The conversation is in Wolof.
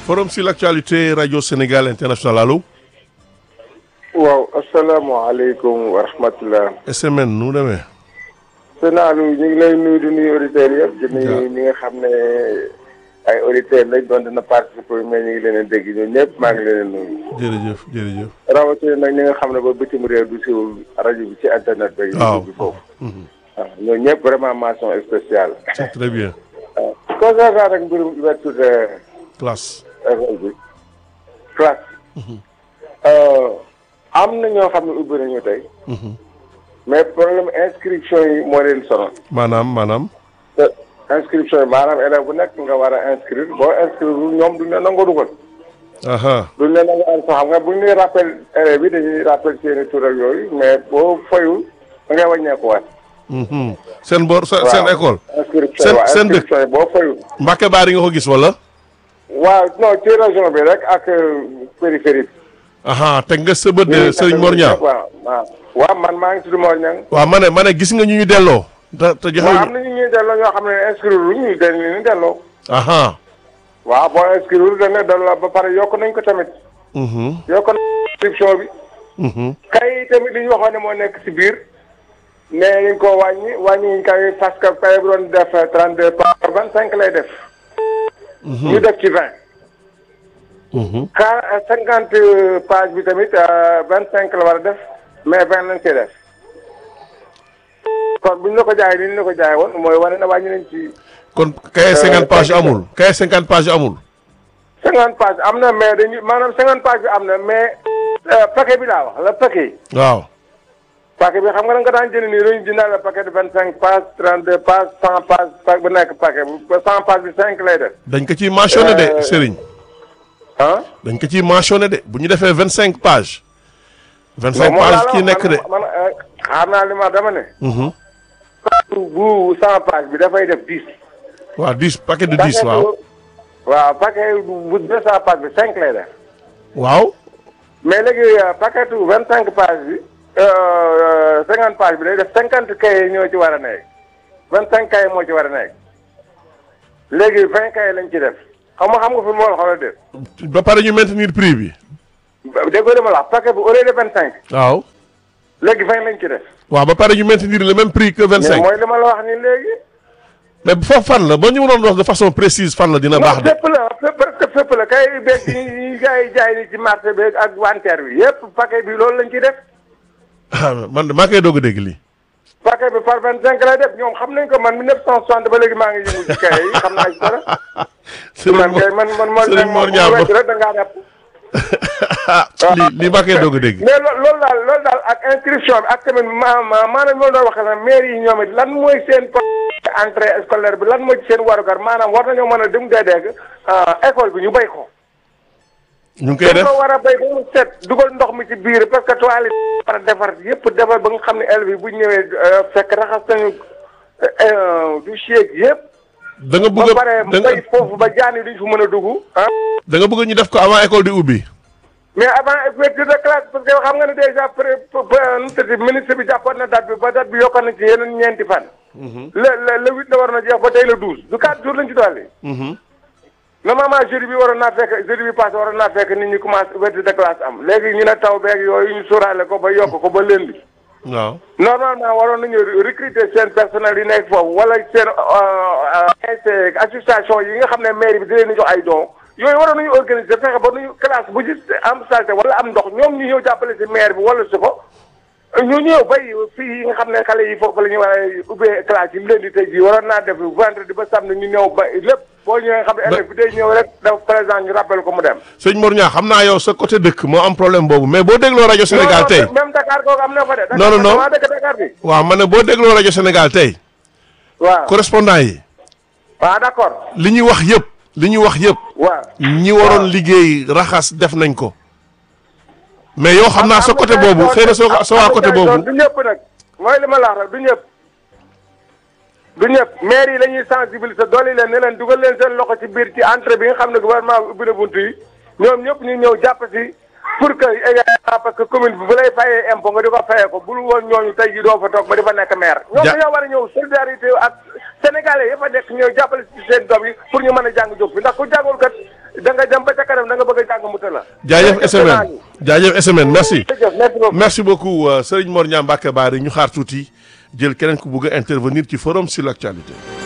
forum sur l'actualité radio Sénégal international allo. waaw asalaamaaleykum wa rahmatulah. SMN nu mu demee. Sénaalu ñu ngi lay nuyu di nuyu auditeurs yëpp. di nuyu ñi nga xam ne ay auditeurs lañ doon dina participer mais ñu ngi leen a dégg ñun ñëpp maa ngi leen a nuyu. jërëjëf jërëjëf. rawatina nag ñi nga xam ne ba bitim réew du siwul rajo bi ci internet bi. waaw bi foofu. waaw ñooñu ñëpp vraiment mention spéciale. c'est très bien. waaw concernant rek mbirum ouverture de classe. école bi classe. am na ñoo xam ne ubbi nañu tey. mais problème inscription yi moo leen sonal. maanaam maanaam. te inscription yi maanaam élève bu nekk nga war a inscrire boo inscrire ñoom duñ la nangoo dugal. aha duñ la nangoo am xam nga buñ lay rappel élèves yi dañuy rappel seeni tur ak yooyu mais boo fayul da ngay wàññeekuwaat. mhm. seen bor seen seen école. inscription seen yi waaw seen dëkk. inscription yi boo fayul. Mbacke Baari nga ko gis wala. waaw non ci région bi rek ak périphérie bi. aha teg nga sa bët de Serigne Mor Niang. waaw waaw. waaw man maa ngi tudd Mor Niang. waaw ma ne ma ne gis nga ñu ñu delloo. te te joxe waaw am na ñu ñuy delloo ñoo xam ne inscrire lu ñu dañ leen delloo. aha waaw boo inscrire dañ leen delloo ba pare yokk nañ ko tamit. mhm yokk nañ inscription bi. mhm kay tamit li ñu waxoon ne moo nekk si biir. nee nañ ko wàññi wàññi kay parce que kay bu doon def trente deux par vingt cinq lay def. ñu def ci vingt. mhm car cinquante page bi tamit vingt cinq la war a def mais vingt lañ see def. kon buñ la ko jaayee ni ñu la ko jaayee woon mooy wane na wàññi nañ ci. kon kay cinquante page amul kay cinquante page amul. cinquante page am na mais dañuy maanaam cinquante page bi am na mais paquet bi laa wax la paquet. waaw. paquet bi xam nga da nga daan jënd nii dañuy jëndal la paquet de vingt cinq pages trente deux pages cent pages paquet bu nekk paquet bu cent pages bi cinq lay def. dañ ko ciy mentionné de Euh, Serigne. ah. dañ ko ciy mentionné de bu ñu defee vingt cinq pages. vingt cinq moom laa pages la kii wax, nekk de. man man eh, xam naa li ma dama ne. mhm bu cent pages bi dafay def dix. waaw dix paquet de dix waaw. waaw paquet bu deux cent pages bi cinq lay def. waaw. mais léegi paquet bu vingt cinq pages bi cinquante pages bi day def cinquante cahiers ñoo ci war a nekk vingt cinq cahiers moo ci war a nekk léegi vingt cahiers lañ ci def xam nga xam nga fi mu war a xoolal def ba pare ñu maintenir prix bi. dégg nga dama la wax paquet bu au lieu de vingt cinq waaw. léegi vingt lañ ci def. waaw ba pare ñu maintenir le même prix que vingt mais cinq. mooy li ma la wax nii léegi. mais foofu fan la ba ñu mënoon wax de façon précise fan la dina baax non de. fépp la fépp fépp fépp la kay beeg yi gars yi jaay ni ci marché beeg ak wanteer bi yépp paquet bi loolu lañ ci def. ah man de maa koy doog a dégg lii. paquet bi par vingt cinq lay def ñoom xam nañ ko man 1960 ba léegi maa ngi yëngu ci kay yi xam naa ci dara. man kay man man man Serigne Mor man Niang wecc rek da ngaa def. ah lii lii maa koy doog a dégg. mais loo loolu daal loolu daal ak inscription bi ak tamit ma ma maanaam loolu doon waxee nag maire yi ñoom it lan mooy seen entrée scolaire bi lan mooy ci seen warugar maanaam war nañoo mën a dem dee dégg école bi ñu béy ko. ñu ngi koy def dañ ko war a béy ba mu set dugal ndox mi ci biir parce que toilette war a defar yëpp defar ba nga xam ne élèves yi bu ñu ñëwee fekk raxas nañu du cheeg yëpp. da nga ba bëgg a pare da mu nga béy foofu ba jaan yi duñ fu mën a dugg. ah da nga bëgg ñu def ko avant école di ubbi. mais avant ouverture de classe parce que xam nga ne déjà pré nu mu tëdd ministre bi jàppoon na date bi ba date bi yokkoon na ci yeneen ñeenti fan. le le le huit la war na jeex ba tey le douze du quatre jours lañ ci dolli. normalement jeudi bi waroon naa fekk jeudi bi passé waroon naa fekk nit ñi commencé ouverture de classe am léegi ñu ne taw beeg yooyu ñu sóoraale ko ba yokk ko ba lundi. waaw. normalement waroon nañu recruter seen personnel yi nekk foofu wala seen ASC association yi nga xam ne mairie bi di leen di jox ay dons yooyu waroon nañu organiser fexe ba nuñu classe bu gis am salte wala am ndox ñoom ñu ñëw jàppale si maire bi wala si ko ñu ñëw bay fii yi nga xam ne xale yi foofu la ñu war a ubbee classe yi leen di tey jii waroon naa def vendredi ba samedi ñu ñëw ba lépp boo ñëwee nga xam ne élève bi day ñëw rek daf présent ñu rappel ko mu dem. sëñ Mor Niang xam naa yow sa côté dëkk moo am problème boobu mais boo dégloo rajo Sénégal tey. même Dakar kooku am na fa de. Non, non, non. Dakar dëkk Dakar bi. waaw ma ne boo dégloo rajo Sénégal tey. waaw correspondant yi. waaw d'accord. li ñuy wax yëpp. li ñuy wax yëpp. waaw. ñi waroon liggéey raxas def nañ ko. mais yow xam naa sa côté boobu xëy na soo sa waa côté boobu. du ñëpp nag mooy li ma la wax rek du ñëpp du ñëpp maire yi la ñuy sensibiliser doole leen ne leen dugal leen seen loxo ci biir ci entrée bi nga xam ne gouvernement bi ubbi na buntu yi ñoom ñëpp ñu ñëw jàpp si pour que également parce que commune bi bu lay fayee impôt nga di ko fayee ko bul woon ñooñu tey jii doo fa toog ba di fa nekk maire. ñoom Ja- dañoo war a ñëw solidarité ak sénégalais ya fa nekk ñëw jàppale si seen doom yi pour ñu mën a jàng jóg fi ndax ku jàngul kat da nga dem ba ca kanam da nga bëgg a jàng mu tëla. jaajëf SMN jaajëf SMN merci. jërëjëf merci beaucoup. merci beaucoup euh, Serigne Mor Niang Mbacké Bari ñu xaar tuuti jël keneen ku bëgg a intervenir ci forum sur l'actualité